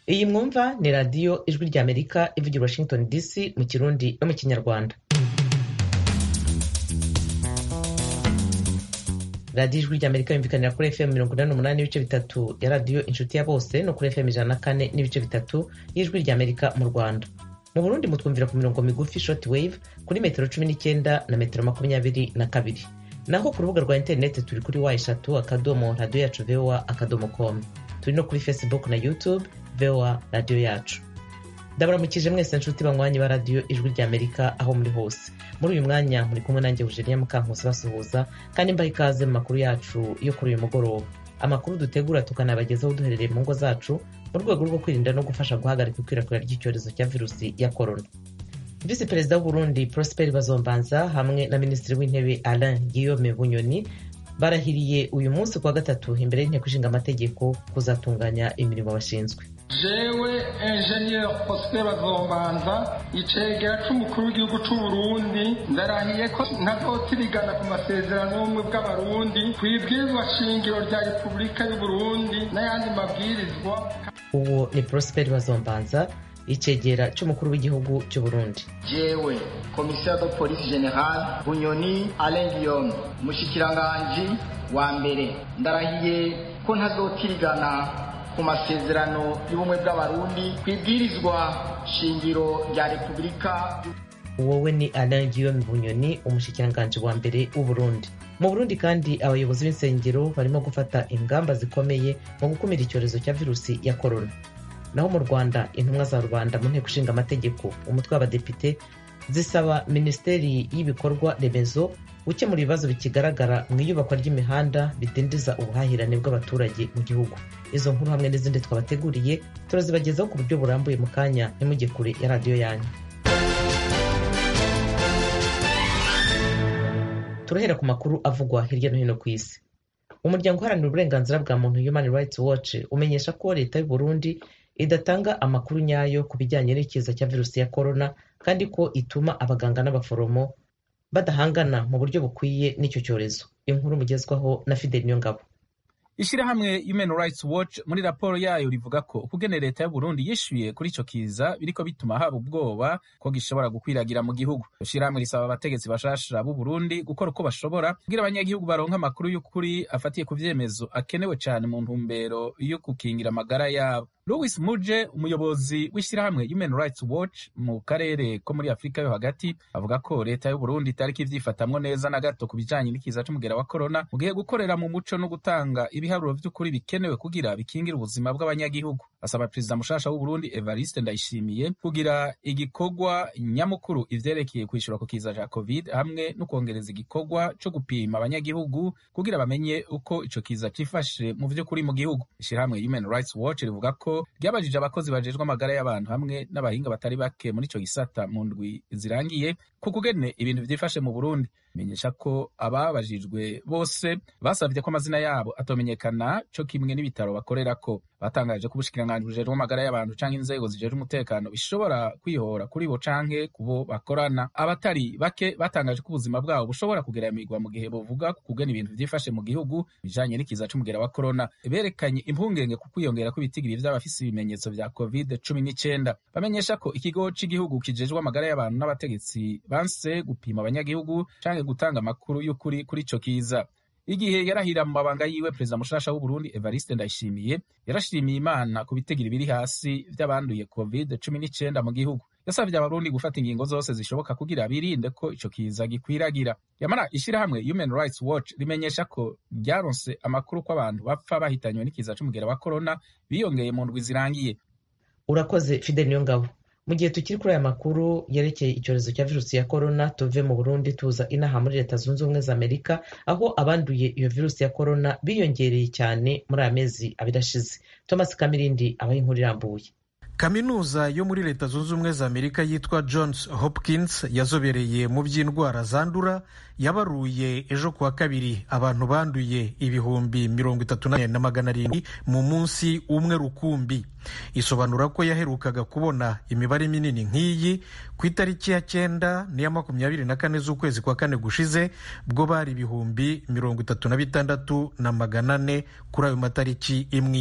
iyi mwumva ni radiyo ijwi ry'amerika ivugira washington dc mu kirundi no mu kinyarwanda radiyo ijwi ry'amerika yumvikanira kuri fm mirongo inani n'umunani n'ibice bitatu ya radiyo inshuti ya bose no kuri fm ijana na kane n'ibice bitatu y'ijwi ry'amerika mu rwanda mu burundi mutwumvira ku mirongo migufi short wave kuri metero cumi n'icyenda na metero makumyabiri na kabiri naho ku rubuga rwa interineti turi kuri wa eshatu akadomo radiyo yacu voa akadomo com turi no kuri facebook na youtube voa radiyo yacu ndabaramukije mwese nshuti banywanyi ba radiyo ijwi ry'amerika aho muri hose muri uyu mwanya muri kumwe nanjye eugenia mukankusi basuhuza kandi mbaha ikaze mu makuru yacu yo kuri uyu mugoroba amakuru dutegura tukanabagezaho duherereye mu ngo zacu mu rwego rwo kwirinda no gufasha guhagarika ikwirakwira ry'icyorezo cya virusi ya korona visi perezida w'uburundi prosper bazombanza hamwe na minisitiri w'intebe alain guillaume bunyoni barahiriye uyu munsi kuwa gatatu imbere y'inteko ishinga amategeko kuzatunganya imirimo bashinzwe jewe enjeniyeri prosper bazombanza icegera c'umukuru w'igihugu c'uburundi ndarahiye ko ntazotirigana ku masezerano y'ubumwe bw'abarundi kw'ibwirizwa shingiro rya repubulika y'uburundi n'ayandi mabwirizwa uwo ni prosper bazombanza icegera c'umukuru w'igihugu cy'uburundi jewe komisiyo de polisi general bunyoni alain guillaume umushikiranganji wa mbere ndarahiye ko ntazotirigana ku masezerano y'ubumwe bw'abarundi kw'ibwirizwa shingiro rya repubulika wowe ni alain guillaume bunyoni umushikiranganji wa mbere w'uburundi mu burundi kandi abayobozi b'insengero barimo gufata ingamba zikomeye mu gukumira icyorezo cya virusi ya korona naho mu rwanda intumwa za rubanda mu nteko ishinga amategeko umutwe w'abadepite zisaba minisiteri y'ibikorwa remezo gukemura ibibazo bikigaragara mu iyubakwa ry'imihanda bidindiza ubuhahirane bw'abaturage mu gihugu izo nkuru hamwe n'izindi twabateguriye turazibagezaho ku buryo burambuye mu kanya ntimujye kure ya radiyo yanyu turahera ku makuru avugwa hirya no hino ku isi umuryango uharanira uburenganzira bwa muntu human rights watch umenyesha ko leta y'u Burundi idatanga amakuru nyayo ku bijyanye n'ikiza cya virusi ya korona kandi ko ituma abaganga n'abaforomo badahangana mu buryo bukwiye n'icyo cyorezo inkuru mugezwaho na fideli niyongabo ishirahamwe human rights watch muri raporo yayo rivuga ko ukugene leta ya burundi yishyuye kuri ico kiza biriko bituma haba ubwoba ko gishobora gukwiragira mu gihugu ishirahamwe risaba abategetsi bashasha b'u burundi gukora uko bashobora kugira abanyagihugu baronke amakuru y'ukuri afatiye ku vyemezo akenewe cane mu ntumbero yo gukingira amagara yabo louis muje umuyobozi w'ishyirahamwe human rights watch mu karere ko muri afurika yo hagati avuga ko leta y'uburundi itariko ivyifatamwo neza na gato ku bijanye n'ikiza c'umugera wa korona mu gihe gukorera mu muco no gutanga ibiharuro vy'ukuri bikenewe kugira bikingire ubuzima bw'abanyagihugu asaba perezida mushasha w'uburundi evariste ndayishimiye kugira igikorwa nyamukuru ivyerekeye kwishura ku kiza ca covid hamwe no kwongereza igikorwa co gupima abanyagihugu kugira bamenye uko ico kiza cifashe mu vy'ukuri mu gihugu ishirahamwe human rights watch rivuga ko ryabajije abakozi bajejwe amagara y'abantu hamwe n'abahinga batari bake muri ico gisata mu ndwi zirangiye ku kugene ibintu vyifashe mu burundi menyesha ko ababajijwe bose basavye ko amazina yabo atomenyekana co kimwe n'ibitaro bakorerako batangaje ko ubushikiranganji bujejwe amagara y'abantu canke inzego zijejwe umutekano bishobora kwihora kuri bo canke kubo bakorana abatari bake batangaje ko ubuzima bwabo bushobora kugeramirwa mu gihe bovuga ku kugena ibintu vyifashe mu gihugu bijanye n'ikiza c'umugera wa korona berekanye impungenge ku kwiyongera kw'ibitigiri vy'abafise ibimenyetso vya covid cumi n'icenda bamenyesha ko ikigo c'igihugu kijejwe amagara y'abantu n'abategetsi banse gupima abanyagihugu canke gutanga amakuru y'ukuri kuri ico kiza igihe yarahira mu mabanga yiwe perezida mushasha w'uburundi evariste ndayishimiye yarashimiye imana ku bitegiro biri hasi vy'abanduye covid cumi n'icenda mu gihugu yasavye abarundi gufata ingingo zose zishoboka kugira birinde ko ico kiza gikwiragira yamara ishirahamwe human rights watch rimenyesha ko ryaronse amakuru ko abantu bapfa bahitanywe n'ikiza c'umugera wa korona biyongeye mu ndwi zirangiye urakoze fideli niyongabo mu gihe tukiri kuri aya makuru yerekeye icyorezo cya virusi ya korona tuve mu burundi tuza inaha muri leta zunze ubumwe za amerika aho abanduye iyo virusi ya korona biyongereye cyane muri aya mezi abiri ashize thomas kamirindi abaha inkuru irambuye kaminuza yo muri leta zunze ubumwe za amerika yitwa johns hopkins yazobereye mu by'indwara zandura yabaruye ejo kuwa kabiri abantu banduye ibihumbi mirongo itatu na magana arindwi mu munsi umwe rukumbi isobanura ko yaherukaga kubona imibare minini nk'iyi ku itariki ya cyenda n'iya makumyabiri na kane z'ukwezi kwa kane gushize bwo bari ibihumbi mirongo itatu na bitandatu na magana ane kuri ayo matariki imwe imwe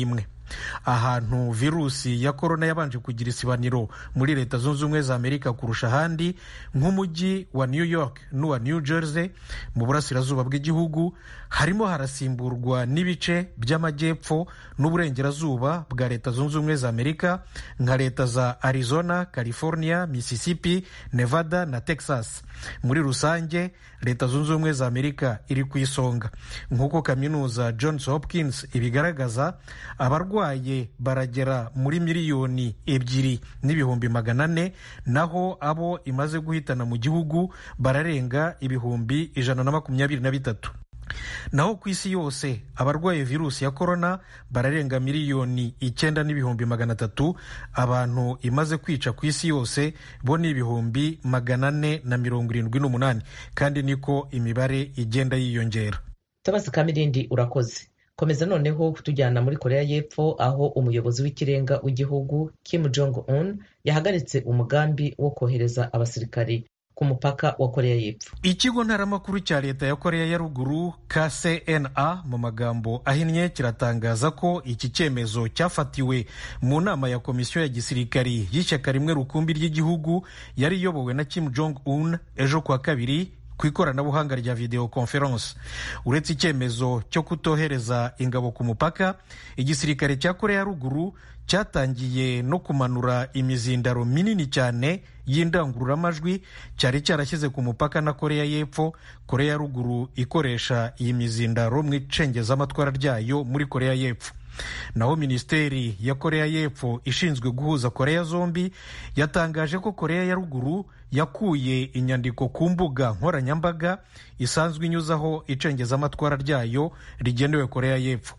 ahantu virusi ya korona yabanje kugira isibaniro muri leta zunze ubumwe za amerika kurusha ahandi nk'umujyi wa new york n'uwa new jersey mu burasirazuba bw'igihugu harimo harasimburwa n'ibice by'amajyepfo n'uburengerazuba bwa leta zunze ubumwe za amerika nka leta za arizona california mississippi nevada na texas muri rusange leta zunze ubumwe za amerika iri ku isonga nk'uko kaminuza johns hopkins ibigaragaza abarwaye baragera muri miliyoni ebyiri n'ibihumbi magana ane naho abo imaze guhitana mu gihugu bararenga ibihumbi ijana na makumyabiri na bitatu naho ku isi yose abarwaye virusi ya korona bararenga miliyoni icyenda n'ibihumbi magana atatu abantu imaze kwica ku isi yose bo ni ibihumbi magana ane na mirongo irindwi n'umunani kandi niko imibare igenda yiyongera tabasi kamirindi urakoze komeza noneho kutujyana muri korea y'epfo aho umuyobozi w'ikirenga w'igihugu kim jong un yahagaritse umugambi wo kohereza abasirikari ku mupaka wa korea y'epfo ikigo ntaramakuru cya leta ya korea ya ruguru kcna mu magambo ahinnye kiratangaza ko iki cyemezo cyafatiwe mu nama ya komisiyo ya gisirikari y'ishyaka rimwe rukumbi ry'igihugu yari iyobowe na kim jong un ejo kuwa kabiri ku ikoranabuhanga rya video conference uretse icyemezo cyo kutohereza ingabo ku mupaka igisirikare cya korea ya ruguru cyatangiye no kumanura imizindaro minini cyane y'indangururamajwi cyari cyarashyize ku mupaka na korea y'epfo korea ya ruguru ikoresha iyi mizindaro mu icengezamatwara ryayo muri korea y'epfo naho minisiteri ya korea y'epfo ishinzwe guhuza korea zombi yatangaje ko korea ya ruguru yakuye inyandiko ku mbuga nkoranyambaga isanzwe inyuzaho icengezamatwara ryayo rigenewe korea y'epfo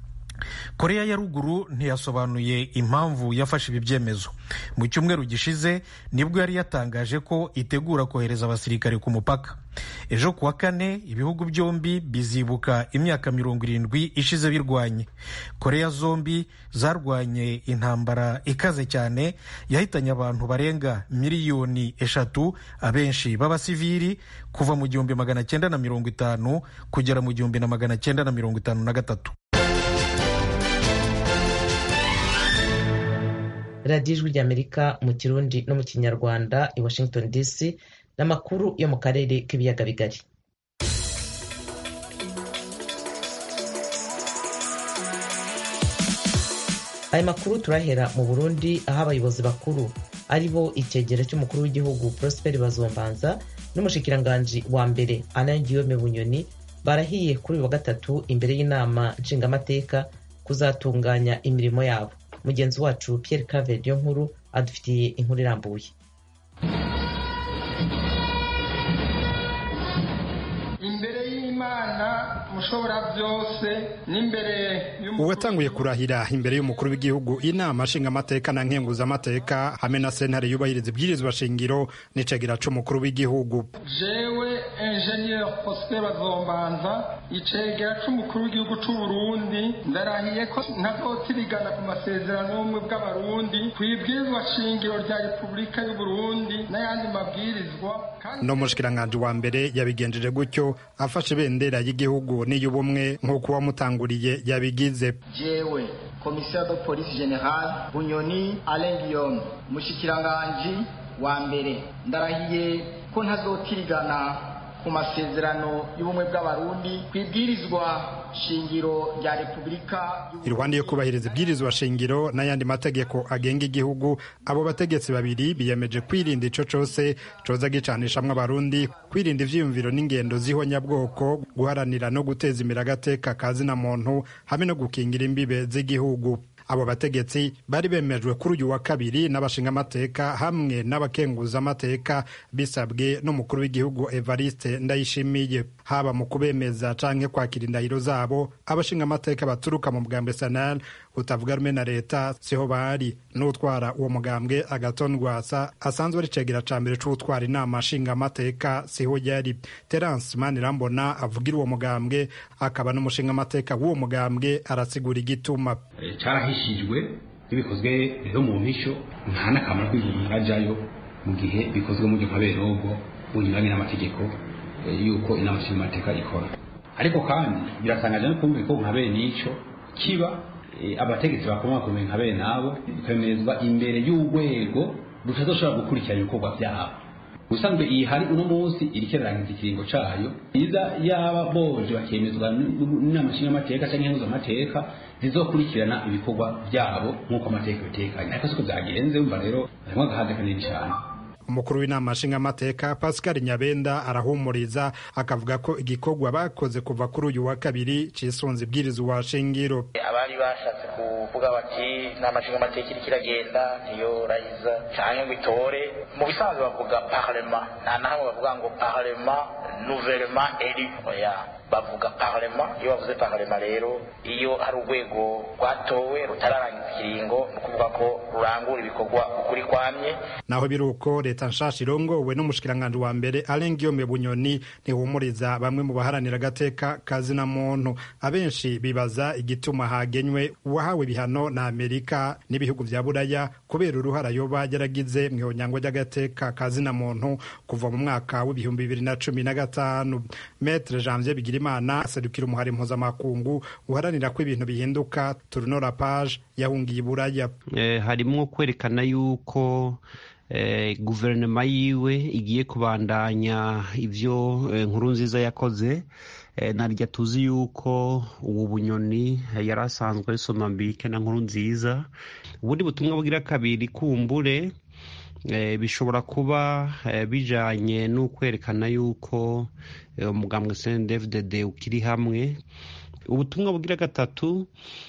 korea ya ruguru ntiyasobanuye impamvu yafashe ibi byemezo mu cyumweru gishize nibwo yari yatangaje ko itegura kohereza abasirikare ku mupaka ejo kuwa kane ibihugu byombi bizibuka imyaka mirongo irindwi ishize birwanye korea zombi zarwanye intambara ikaze cyane yahitanye abantu barenga miliyoni eshatu abenshi b'abasivili kuva mu gihumbi magana cyenda na mirongo itanu kugera mu gihumbi na magana cyenda na mirongo itanu na gatatu radiyo ijwi ry'amerika mu kirundi no mu kinyarwanda i washington dc n'amakuru yo mu karere k'ibiyaga bigari aya makuru turahera mu burundi aho abayobozi bakuru ari bo icyegera cy'umukuru w'igihugu prosper bazombanza n'umushikiranganji wa mbere alain guillaume bunyoni barahiye kuri uyu wa gatatu imbere y'inama nshingamateka kuzatunganya imirimo yabo mugenzi wacu Pierre Claver yo nkuru adufitiye inkuru irambuye imbere y'imana mushobora byose n'imbere uwatanguye kurahira imbere y'umukuru w'igihugu inama nshingamateka na nkenguzamateka hamwe na sentare yubahiriza ibwirizwa shingiro n'icegera c'umukuru w'igihugu jewe ingenieur Prosper Bazombanza icegera c'umukuru w'igihugu c'u Burundi ndarahiye ko ntazotirigana ku masezerano y'ubumwe bw'abarundi ku ibwirizwa shingiro rya Repubulika y'u Burundi n'ayandi mabwirizwa no mushikiranganje wa mbere yabigenjeje gutyo afashe ibendera y'igihugu n'iy'ubumwe nk'uko uwamutanguriye yabigize jewe komisiyo de polisi general bunyoni alain guillaume mushikiranganji wa mbere ndarahiye ko ntazotirigana ku masezerano y'ubumwe bw'abarundi ku ibwirizwa shingiro rya repubulika iruhande yo kubahiriza ibwirizwa shingiro n'ayandi mategeko agenga igihugu abo bategetsi babiri biyemeje kwirinda ico cose coza gicanishamwo abarundi kwirinda ivyiyumviro n'ingendo z'ihonyabwoko guharanira no guteza imbere agateka ka zina muntu hamwe no gukingira imbibe z'igihugu abo bategetsi bari bemejwe kuri uyu wa kabiri n'abashingamateka hamwe n'abakenguzamateka bisabwe n'umukuru w'igihugu evariste ndayishimiye haba mu kubemeza canke kwakira indahiro zabo abashingamateka baturuka mu bwambwe sanal utavuga rumwe na leta siho bari n'utwara uwo mugambwe agaton rwasa asanzwe ari cegera ca mbere c'utwara inama nshingamateka siho yari terence manirambona avugira uwo mugambwe akaba n'umushingamateka w'uwo mugambwe arasigura igituma carahishijwe bibikozwe rero mu mpisho nta n'akamaro kw'umuntu ajyayo mu gihe bikozwe mu gihe nkaberogo bunyuranye n'amategeko yuko inama nshingamateka ikora ariko kandi biratangaje no kumva ko nka bene ico kiba abategetsi bakomakomeye nka bene abo bikemezwa imbere y'urwego rutazoshobora gukurikirana ibikorwa byabo ubusanzwe iyi hari uno munsi iriko irarangiza ikiringo cayo iza yaba boje bakemezwa n'inama nshingamateka canke impuzamateka zizokurikirana ibikorwa byabo nk'uko amateka bitekanye ariko siko vyagenze umva rero harimwo agahaze kanini cane umukuru w'inama nshingamateka pascal nyabenda arahumuriza akavuga ko igikorwa bakoze kuva kuri uyu wa kabiri cisunze ibwirizwa shingiro abari bashatse kuvuga bati inama nshingamateka iriko iragenda niyo rayiza canke ngo itore mu bisanzwe bavuga parlema nta na hamwe bavuga ngo parlema nouvellement élu oya bavuga parlema iyo bavuze parlema rero iyo hari urwego rwatowe rutararangiza ikiringo ni ukuvuga ko rurangura ibikorwa ukuri kwamye naho biri uko leta nshasha irongowe n'umushikiranganji wa mbere Alain Guillaume Bunyoni ntihumuriza bamwe mu baharanira agateka kazina muntu abenshi bibaza igituma hagenywe uwahawe ibihano na Amerika n'ibihugu vya Buraya kubera uruhara yoba yaragize mu ihonyango ry'agateka kazina muntu kuva mu mwaka w'ibihumbi bibiri na cumi na gatanu Maître Janvier Bigirimana aserukira umuhari mpuzamakungu uharanira ko ibintu bihinduka Tournora Page yahungiye Buraya eh, harimwo kwerekana yuko guverinoma yiwe igiye kubandanya ibyo nkuru nziza yakoze narya tuzi yuko ubu bunyoni yari asanzwe ari somambike na nkuru nziza ubundi butumwa bugira kabiri kumbure bishobora kuba bijanye n'ukwerekana yuko umugambwe CNDD-FDD ukiri hamwe ubutumwa bugira gatatu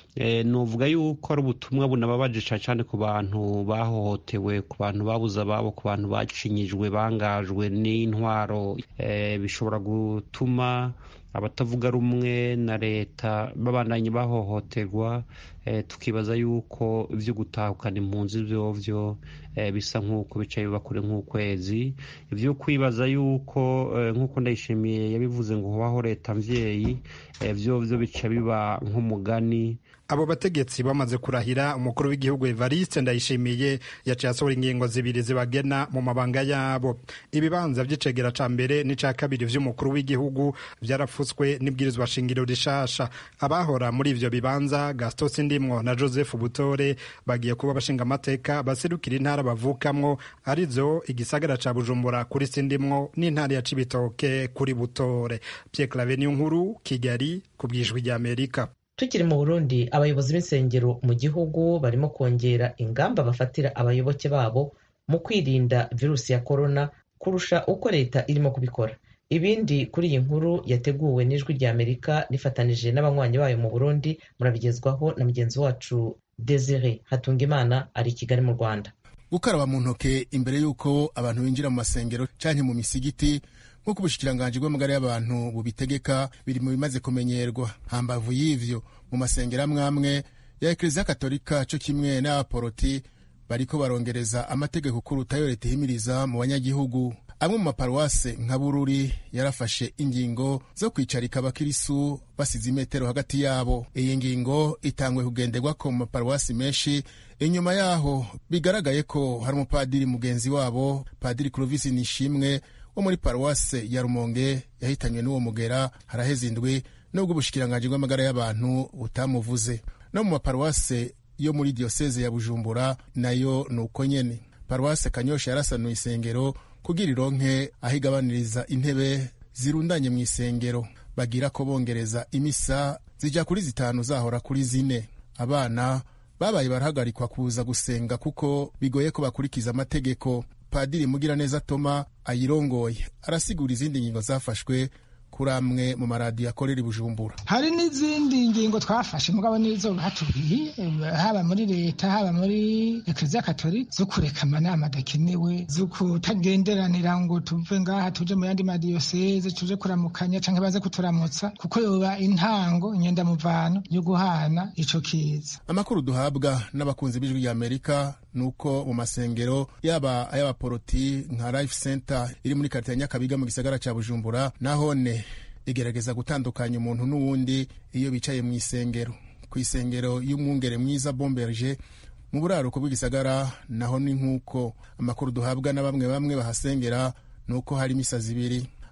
nuvuga yuko ari ubutumwa bunababaje cyane ku bantu bahohotewe ku bantu babuze ababo ku bantu bacinyijwe bangajwe n'intwaro bishobora gutuma abatavuga rumwe na leta babandanye bahohoterwa tukibaza yuko ibyo gutahukana impunzi byovyo bisa nk'uko bicaye bakure nk'ukwezi ibyo kwibaza yuko nk'uko ndayishimiye yabivuze ngo hubaho leta mvyeyi vyovyo bica biba nk'umugani abo bategetsi bamaze kurahira umukuru w'igihugu Evariste Ndayishimiye yaciye asohora ingingo zibiri zibagena mu mabanga yabo ibibanza vy'icegera ca mbere n'ica kabiri vy'umukuru w'igihugu vyarafutswe n'ibwirizwa shingiro rishasha abahora muri ivyo bibanza Gaston Sindimwo na Joseph Butore bagiye kuba bashinga amateka baserukira intara bavukamwo arizo igisagara ca Bujumbura kuri Sindimwo n'intara ya Cibitoke kuri Butore Pierre Claver Nkuru Kigali ku bwijwi rya Amerika tukiri mu burundi abayobozi b'insengero mu gihugu barimo kongera ingamba bafatira abayoboke babo mu kwirinda virusi ya korona kurusha uko leta irimo kubikora ibindi kuri iyi nkuru yateguwe n'ijwi rya amerika rifatanije n'abanywanyi bayo mu burundi murabigezwaho na mugenzi wacu desire hatungimana ari i kigali mu rwanda gukaraba mu ntoke imbere y'uko abantu binjira mu masengero canke mu misigiti nk'uko ubushikiranganji bw'amagara y'abantu bubitegeka biri mu bimaze kumenyerwa hambavu y'ivyo mu masengero amwe amwe ya ekleziya katolika co kimwe n'abaporoti bariko barongereza amategeko kurutayo leta ihimiriza mu banyagihugu amwe mu maparuwase nka bururi yarafashe ingingo zo kwicarika abakirisu basize imetero hagati yabo iyi ngingo itangwe kugenderwako mu maparuwasi menshi inyuma yaho bigaragaye ko hari umupadiri mugenzi wabo padiri kurovisi nishimwe wo muri paruwase ya rumonge yahitanywe n'uwo mugera haraheze indwi nubwo ubushikiranganji bw'amagara y'abantu butamuvuze no mu maparuwase yo muri diyoseze ya bujumbura nayo ni uko nyene paruwase kanyosha yarasanuye isengero kugira ironke aho igabaniriza intebe zirundanye mu isengero bagira ko bongereza imisa zija kuri zitanu zahora kuri zine abana babaye barahagarikwa kuza gusenga kuko bigoye ko bakurikiza amategeko padiri mugiraneza toma ayirongoye arasigura izindi ngingo zafashwe kuri amwe mu maradiyo akorera i bujumbura hari n'izindi ngingo twafashe mugabo nizo batubwiye haba muri leta haba muri ekleziya katolika zo kureka amanama adakenewe zo kutagenderanira ngo tuve ngaha tuje mu yandi madiyoseze tuje kuramukanya canke baze kuturamutsa kuko yoba intango inyendamuvano yo guhana ico kiza amakuru duhabwa n'abakunzi b'ijwi rya amerika nuko mu masengero yaba ay'abaporoti nka life center iri muri karite ya nyakabiga mu gisagara ca bujumbura nahone igerageza gutandukanya umuntu n'uwundi iyo bicaye mu isengero ku isengero y'umwungere mwiza bomberge mu buraruko bw'igisagara naho ni nk'uko amakuru duhabwa na bamwe bamwe bahasengera ni uko hari imisa zibiri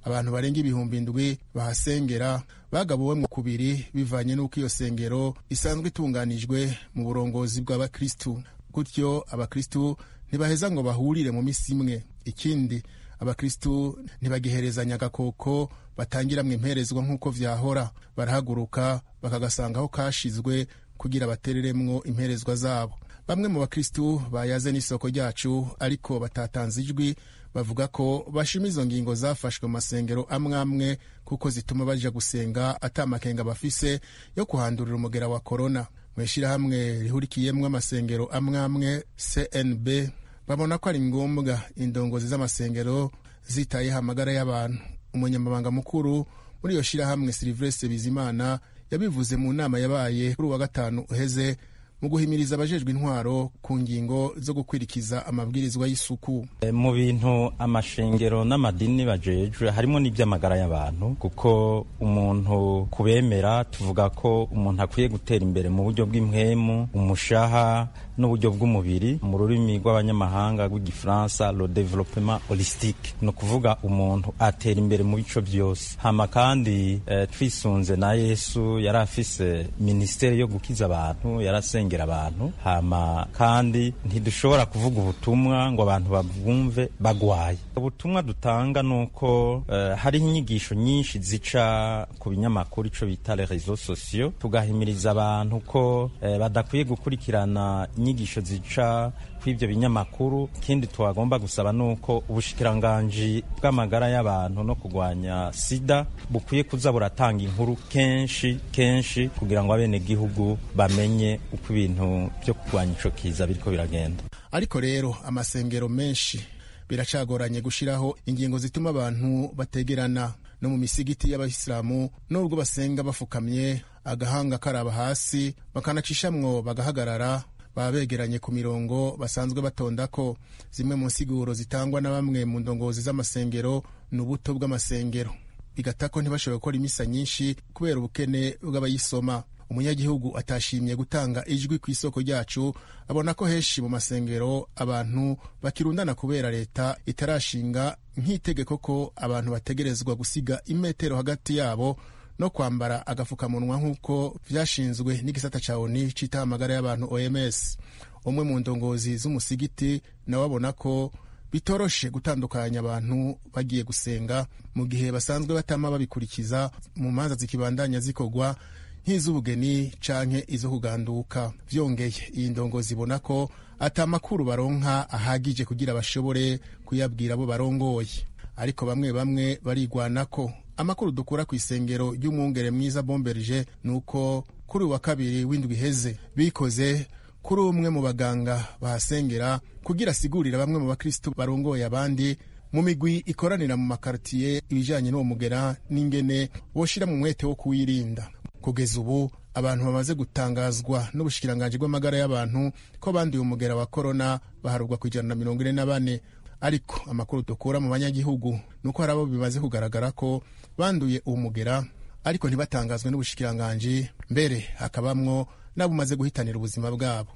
abantu barenga ibihumbi indwi bahasengera bagabuwemwo kubiri bivanye n'uko iyo sengero isanzwe itunganijwe mu burongozi bw'abakristu gutyo abakristu ntibaheza ngo bahurire mu misi imwe ikindi abakristu ntibagiherezanya agakoko batangiramwo imperezwa nk'uko vyahora barahaguruka bakagasanga aho kashizwe kugira batereremwo imperezwa zabo bamwe mu bakristu bayaze n'isoko ryacu ariko batatanze ijwi bavuga ko bashima izo ngingo zafashwe mu masengero amwe amwe kuko zituma baja gusenga ata makenga bafise yo kuhandurira umugera wa korona mu ishyirahamwe rihurikiyemwo amasengero amwe amwe cnb babona ko ari ngombwa indongozi z'amasengero zitayeho amagara y'abantu umunyamabanga mukuru muri iyo shyirahamwe silivestre bizimana yabivuze mu nama yabaye kuri uwa gatanu uheze mu guhimiriza abajejwe intwaro ku ngingo zo gukwirikiza amabwirizwa y'isuku mu bintu amashengero n'amadini bajejwe harimo n'iby'amagara y'abantu kuko umuntu kubemera tuvuga ko umuntu akwiye gutera imbere mu buryo bw'impwemu umushaha n'uburyo bw'umubiri mu rurimi rw'abanyamahanga rw'igifaransa le développement holistique ni ukuvuga umuntu atera imbere mu bico byose hama kandi eh, twisunze na yesu yari afise minisiteri yo gukiza abantu yarasengera abantu hama kandi ntidushobora kuvuga ubutumwa ngo abantu babwumve bagwaye ubutumwa dutanga ni uko eh, hariho inyigisho nyinshi zica ku binyamakuru ico bita les réseaux sociaux tugahimiriza abantu ko eh, badakwiye gukurikirana inyigisho zica kw'ivyo binyamakuru ikindi twagomba gusaba nuko ubushikiranganji bw'amagara y'abantu no kurwanya sida bukwiye kuza buratanga inkuru kenshi kenshi kugira ngo abenegihugu bamenye uko ibintu vyo kurwanya ico kiza biriko biragenda ariko rero amasengero menshi biracagoranye gushiraho ingingo zituma abantu bategerana no mu misigiti y'abayisilamu n'ubwo basenga bafukamye agahanga karaba hasi bakanacishamwo bagahagarara baba begeranye ku mirongo basanzwe batondako zimwe mu nsiguro zitangwa na bamwe mu ndongozi z'amasengero ni ubuto bw'amasengero bigata ko ntibashobora gukora imisa nyinshi kubera ubukene bw'abayisoma umunyagihugu atashimye gutanga ijwi ku isoko ryacu abona ko henshi mu masengero abantu bakirundana kubera leta itarashinga nk'itegeko ko abantu bategerezwa gusiga imetero hagati yabo no kwambara agafukamunwa nk'uko vyashinzwe n'igisata ca oni citaho amagara y'abantu oms umwe mu ndongozi z'umusigiti nawe abona ko bitoroshe gutandukanya abantu bagiye gusenga mu gihe basanzwe batama babikurikiza mu manza zikibandanya zikorwa nk'iz'ubugeni canke izo kuganduka vyongeye iyi ndongozi ibona ko ata makuru baronka ahagije kugira bashobore kuyabwira abo barongoye ariko bamwe bamwe barigwanako amakuru dukura ku isengero ry'umwungere mwiza bomberije ni uko kuri uwa kabiri w'indwi iheze bikoze kuri umwe mu baganga bahasengera kugira asigurira bamwe mu bakristo barongoye abandi mu migwi ikoranira mu makartiye ibijanye n'uwo mugera n'ingene boshira mu mwete wo kuwirinda kugeza ubu abantu bamaze gutangazwa n'ubushikiranganji bw'amagara y'abantu ko banduye umugera wa korona baharurwa ku ijana na mirongo ine na bane ariko amakuru dukura mu banyagihugu ni uko hari abo bimaze kugaragara ko banduye uwo mugera ariko ntibatangazwe n'ubushikiranganji mbere hakabamwo n'abo umaze guhitanira ubuzima bwabo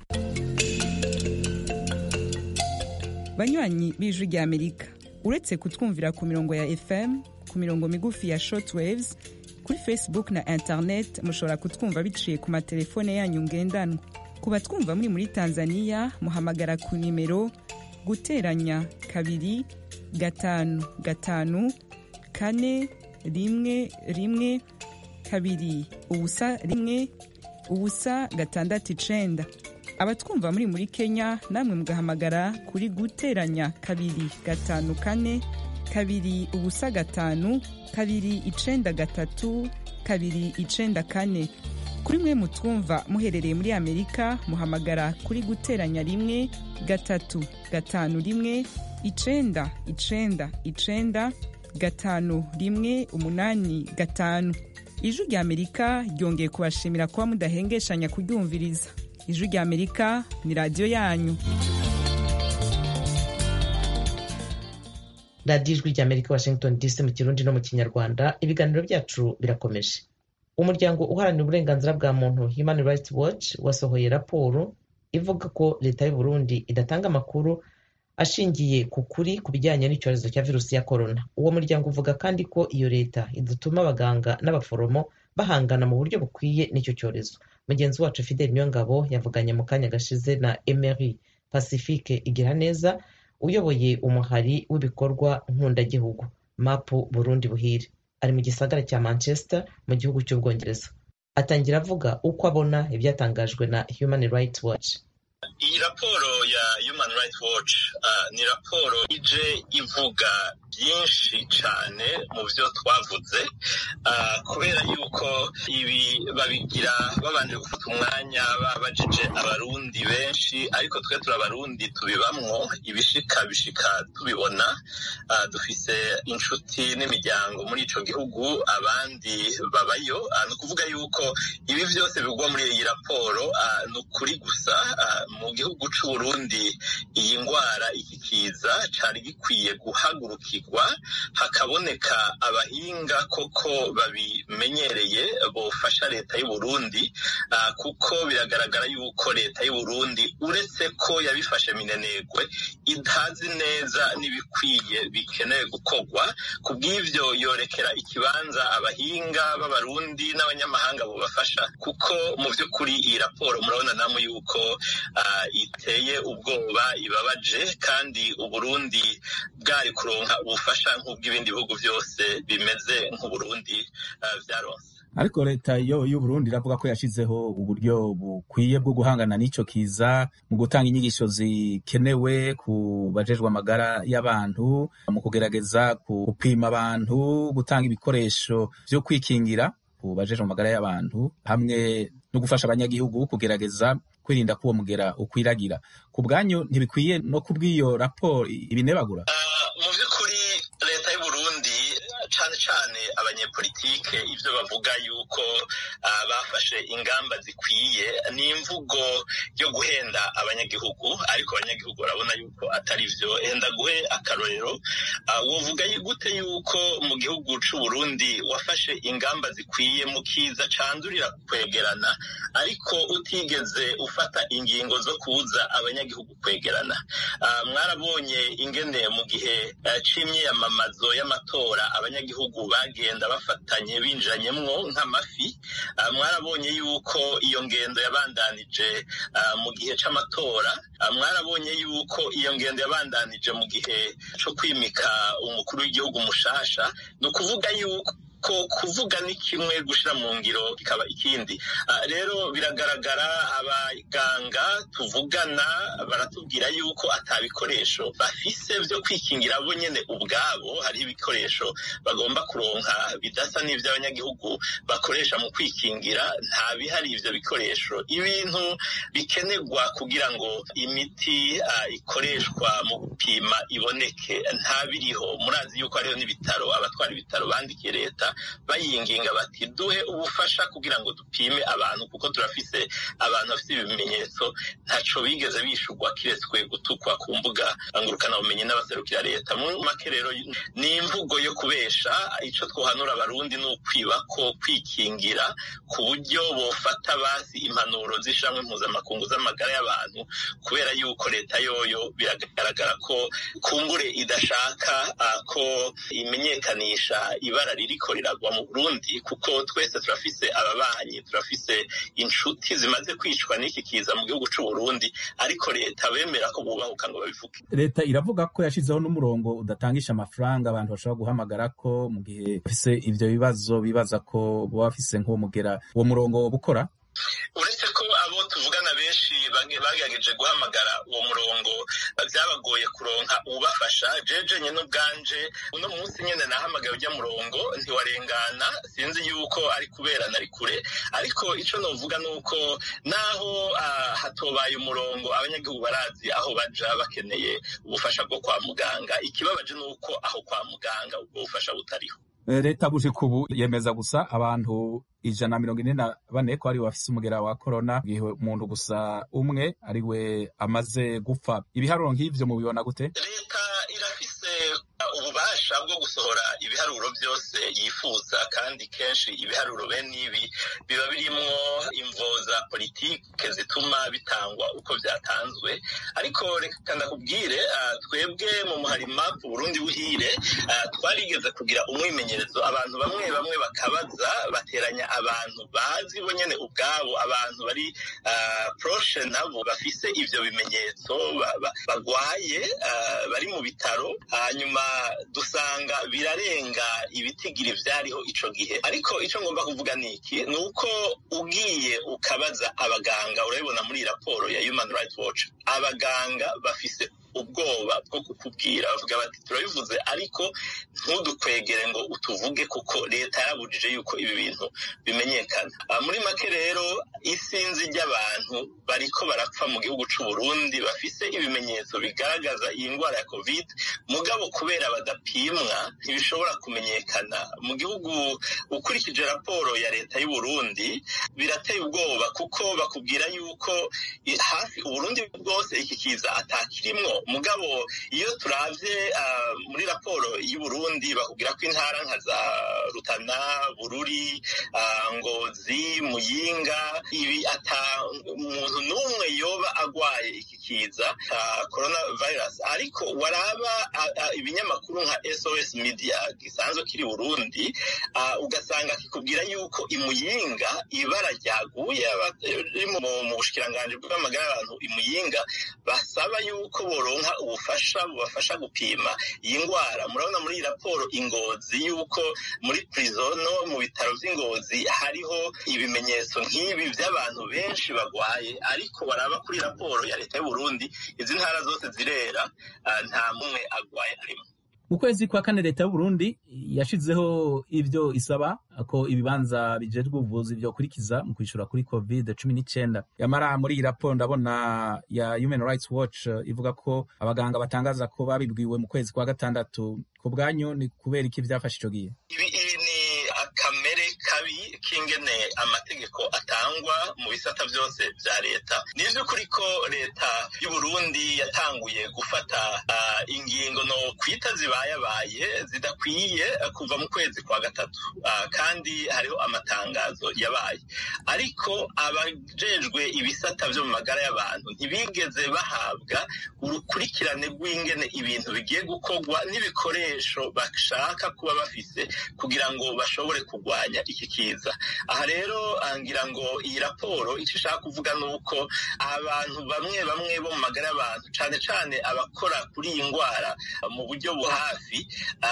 banywanyi b'ijwi rya amerika uretse kutwumvira ku mirongo ya fm ku mirongo migufi ya shortwaves kuri facebook na internet mushobora kutwumva biciye ku matelefone yanyu ngendanwa ku batwumva muri muri tanzania muhamagara ku nimero guteranya kabiri gatanu gatanu kane rimwe rimwe kabiri ubusa rimwe ubusa gatandatu icenda abatwumva muri muri kenya namwe mugahamagara kuri guteranya kabiri gatanu kane kabiri ubusa gatanu kabiri icenda gatatu kabiri icenda kane kuri mwe mutwumva muherereye muri amerika muhamagara kuri guteranya rimwe gatatu gatanu rimwe icenda icenda icenda gatanu rimwe umunani gatanu ijwi rya amerika ryongeye kubashimira kuba mudahengeshanya kuryumviriza ijwi rya amerika ni radiyo yanyu radiyo ijwi rya amerika washington dc mu kirundi no mu kinyarwanda ibiganiro byacu birakomeje umuryango uharanira uburenganzira bwa muntu human rights watch wasohoye raporo ivuga ko leta y'u burundi idatanga amakuru ashingiye ku kuri ku bijyanye n'icyorezo cya virusi ya korona uwo muryango uvuga kandi ko iyo leta idatuma abaganga n'abaforomo bahangana mu buryo bukwiye n'icyo cyorezo mugenzi wacu fidel niyongabo yavuganye mu kanya gashize na emery pacifique igira neza uyoboye umuhari w'ibikorwa nkundagihugu mapu burundi buhire ari mu gisagara cya manchester mu gihugu cy'ubwongereza atangira avuga uko abona ibyatangajwe na human rights watch iyi raporo ya human rights watch uh, ni raporo ije ivuga byinshi cyane mu byo twavuze uh, kubera yuko ibi babigira babanje gufata umwanya babajije abarundi benshi ariko twe turi abarundi tubibamwo ibishika bishika tubibona uh, dufise inshuti n'imiryango muri ico gihugu abandi babayo uh, ni ukuvuga yuko ibi byose bigwa muri iyi raporo uh, ni ukuri gusa uh, mu gihugu c'uburundi iyi ngwara iki kiza cari gikwiye guhagurukirwa hakaboneka abahinga koko babimenyereye bofasha leta y'uburundi uh, kuko biragaragara yuko leta y'uburundi uretse ko yabifashe minenegwe itazi neza n'ibikwiye bikenewe gukorwa ku bw'ivyo yorekera ikibanza abahinga b'abarundi n'abanyamahanga bobafasha kuko mu vy'ukuri iyi raporo murabona namwe yuko uh, iteye ubwoba ibabaje kandi uburundi bwari kuronka ubufasha nk'ubw'ibindi bihugu byose bimeze nk'uburundi uh, vyaronse ariko leta yo y'uburundi iravuga ko yashizeho uburyo bukwiye bwo guhangana n'ico kiza mu gutanga inyigisho zikenewe ku bajejwe amagara y'abantu mu kugerageza gupima abantu gutanga ibikoresho vyo kwikingira ku bajejwe amagara y'abantu hamwe no gufasha abanyagihugu kugerageza kwirinda ko uwo mugera ukwiragira ku bwanyu ntibikwiye no kubw'iyo raporo ibinebagura mu by'ukuri leta y'uburundi cane cane abanyepolitike ivyo bavuga yuko uh, bafashe ingamba zikwiye ni imvugo yo guhenda abanyagihugu ariko abanyagihugu barabona yuko atari vyo henda guhe akarorero uh, wovuga gute yuko mu gihugu c'uburundi wafashe ingamba zikwiye mu kiza candurira kwegerana ariko utigeze ufata ingingo zo kuza abanyagihugu kwegerana uh, mwarabonye ingene mu gihe uh, c'imyiyamamazo y'amatora abanyagihugu bagenda bafatanye binjiranyemwo nk'amafi mwarabonye yuko iyo ngendo yabandanije mu gihe c'amatora mwarabonye yuko iyo ngendo yabandanije mu gihe co kwimika umukuru w'igihugu mushasha ni ukuvuga yuko ko kuvuga ni kimwe gushira mu ngiro kikaba ikindi rero biragaragara abaganga tuvugana baratubwira yuko atabikoresho bafise vyo kwikingira bo nyene ubwabo hariho ibikoresho bagomba kuronka bidasa n'ivy'abanyagihugu bakoresha mu kwikingira nta bihari ivyo bikoresho ibintu bikenerwa kugira ngo imiti uh, ikoreshwa mu gupima iboneke nta biriho murazi yuko hariho n'ibitaro abatwara ibitaro bandikiye leta bayinginga bati duhe ubufasha kugira ngo dupime abantu kuko turafise abantu bafite ibimenyetso ntaco bigeze bishurwa kiretswe gutukwa ku mbuga ngurukana bumenyi n'abaserukira leta mu make rero ni imvugo yo kubesha ico twohanura abarundi ni ukwiba ko kwikingira ku buryo bofata basi impanuro z'ishamwe mpuzamakungu z'amagara y'abantu kubera yuko leta yoyo biragaragara ko kumbure idashaka uh, ko imenyekanisha ibara ririko riragwa mu Burundi kuko twese turafise ababanyi turafise inshuti zimaze kwicwa n'iki kiza mu gihugu c'u Burundi ariko leta bemera ko bubahuka ngo babivuge leta iravuga ko yashizeho n'umurongo udatangisha amafaranga abantu bashobora guhamagara ko mu gihe bafise ivyo bibazo bibaza ko boba bafise nk'uwo mugera uwo murongo bukora uretse ko abo tuvugana benshi bagerageje guhamagara uwo murongo byabagoye kuronka ubafasha jeje nyine ubwanje uno munsi nyine nahamagaye ujya murongo ntiwarengana sinzi yuko ari kubera nari kure ariko icyo novuga ni uko naho uh, hatobaye umurongo abanyagihugu barazi aho baja bakeneye ubufasha bwo kwa muganga ikibabaje ni uko aho kwa muganga ubwo bufasha butariho leta gushika ubu yemeza gusa abantu ijana na mirongo ine na bane ko ariwe bafise umugera wa korona gihe umuntu gusa umwe ariwe amaze gupfa ibiharuro nk'ivyo mubibona gute leta irafise ububasha bwo gusohora ibiharuro byose yifuza kandi kenshi ibiharuro bene ibi biba birimo imvo za politike zituma bitangwa uko byatanzwe ariko reka ndakubwire twebwe mu muharima ku burundi buhire twarigeze kugira umwimenyerezo abantu bamwe bamwe bakabaza bateranya abantu bazi bo nyine ubwabo abantu bari poroshe nabo bafise ibyo bimenyetso bagwaye bari mu bitaro hanyuma dusanga birarenga ibitigiri byariho ico gihe ariko ico ngomba kuvuga ni iki ni uko ugiye ukabaza abaganga urabibona muri raporo ya human rights watch abaganga bafise ubwoba bwo kukubwira bavuga bati turabivuze ariko ntudukwegere ngo utuvuge kuko leta yarabujije yuko ibi bintu bimenyekana muri make rero isinzi ry'abantu bariko barapfa mu gihugu c'u Burundi bafise ibimenyetso bigaragaza iyi ndwara ya covid mugabo kubera badapimwa ntibishobora kumenyekana mu gihugu ukurikije raporo ya leta y'u Burundi birateye ubwoba kuko bakubwira yuko hafi uburundi bwose iki kiza atakirimwo mugabo iyo turavye uh, muri raporo y'u Burundi bakubwira ko intara nka za Rutana Bururi uh, Ngozi Muyinga ibi ata umuntu n'umwe yoba agwaye iki kiza uh, coronavirus ariko waraba ibinyamakuru nka SOS Media gisanzwe kiri Burundi ugasanga kikubwira yuko imuyinga ibara ryaguye mu bushikiranganje bw'amagara y'abantu imuyinga basaba yuko boronka ubufasha bubafasha gupima iyi ndwara murabona muri iyi raporo ingozi yuko muri prison no mu bitaro vy'ingozi hariho ibimenyetso nk'ibi by'abantu benshi bagwaye ariko baraba kuri raporo ya leta y'u Burundi izi ntara zose zirera nta mumwe agwaye arimo mu kwezi kwa kane leta y'uburundi yashizeho ibyo isaba ko ibibanza bijejwe ubuvuzi vyokurikiza mu kwishura kuri covid cumi n'icenda yamara muri iyi raporo ndabona ya human rights watch ivuga ko abaganga batangaza ko babibwiwe mu kwezi kwa gatandatu ku bwanyu ni kubera iki vyafashe ico gihe kamere kabi k'ingene amategeko atangwa mu bisata byose bya leta ni ivy'ukuri ko leta y'uburundi yatanguye gufata uh, ingingo no kwita zibayabaye zidakwiye kuva mu kwezi kwa gatatu uh, kandi hariho amatangazo yabaye ariko abajejwe ibisata vyo mu magara y'abantu ntibigeze bahabwa urukurikirane rw'ingene ibintu bigiye gukorwa n'ibikoresho bashaka kuba bafise kugira ngo bashobore kurwanya iki kiza aha rero ngira ngo iyi raporo icyo ishaka kuvuga ni uko abantu bamwe bamwe bo mu magara y'abantu cyane cyane abakora kuri iyi ndwara mu buryo buhafi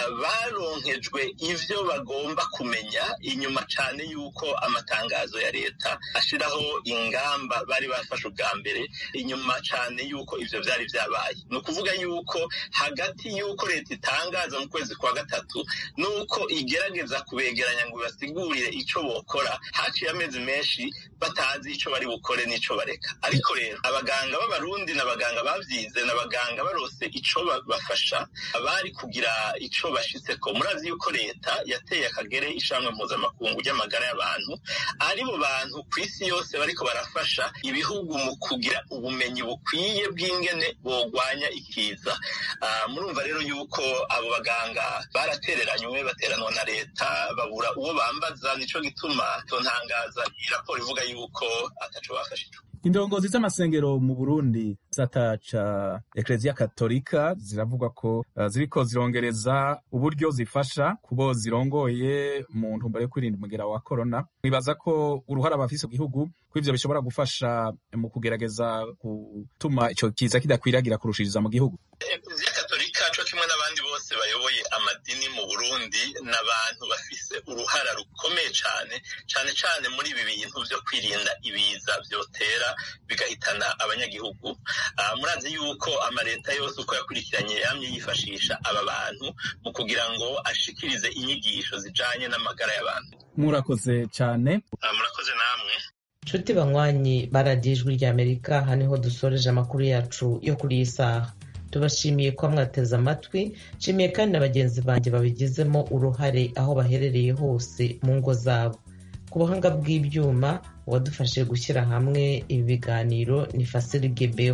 baronkejwe ivyo bagomba kumenya inyuma cyane y'uko amatangazo ya leta ashiraho ingamba bari bafashe ubwa mbere inyuma cyane y'uko ivyo vyari vyabaye ni ukuvuga y'uko hagati y'uko leta itangaza mu kwezi kwa gatatu n'uko igerageza kubegeranya ngo basigurire ico bokora haciye amezi menshi batazi ico bari bukore n'ico bareka ariko rero abaganga b'abarundi n'abaganga bavyize n'abaganga barose ico bafasha bari kugira ico bashitseko murazi yuko leta yateye akagere ishamwe mpuzamakungu ry'amagara y'abantu aribo bantu ku isi yose bariko barafasha ibihugu mu kugira ubumenyi bukwiye bw'ingene bogwanya ikiza uh, murumva rero yuko abo baganga baratereranywe bateranwa na leta babura uwo bambaza nico gituma tontangaza iyi raporo ivuga yuko ataco bafashijwe indongozi z'amasengero mu burundi gisata ca ekleziya katolika ziravugwa ko uh, ziriko zirongereza uburyo zifasha kubo zirongoye mu ntumbero yo kwirinda umugera wa korona mwibaza ko uruhara bafise mu gihugu ko ivyo bishobora gufasha mu kugerageza gutuma ico kiza kidakwiragira kurushiriza mu gihugu ekleziya katolika co kimwe n'abandi bose bayoboye amadini mu burundi n'abantu bafise uruhara rukomeye cane cane cane muri ibi bintu vyo kwirinda ibiza vyotera bigahitana abanyagihugu uh, murazi yuko amaleta yose uko yakurikiranye yamye yifashisha aba bantu mu kugira ngo ashikirize inyigisho zijanye n'amagara y'abantu murakoze cane uh, murakoze namwe nshuti banywanyi baradiye ijwi ry'amerika aha niho dusoreje amakuru yacu yo kuri iyi saha tubashimiye ko mwateze amatwi nshimiye kandi na bagenzi banjye babigizemo uruhare aho baherereye hose mu ngo zabo ku buhanga bw'ibyuma uwadufashije gushyira hamwe ibi biganiro ni fasiri gebeho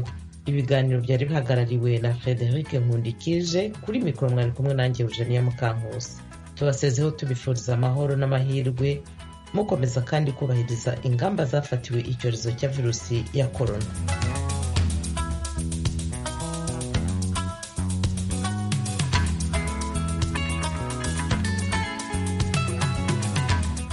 ibiganiro byari bihagarariwe na frederic nkundikije kuri mikoro mwari kumwe nanjye eugenia mukankusi tubasezeho tubifuriza amahoro n'amahirwe mukomeza kandi kubahiriza ingamba zafatiwe icyorezo cya virusi ya korona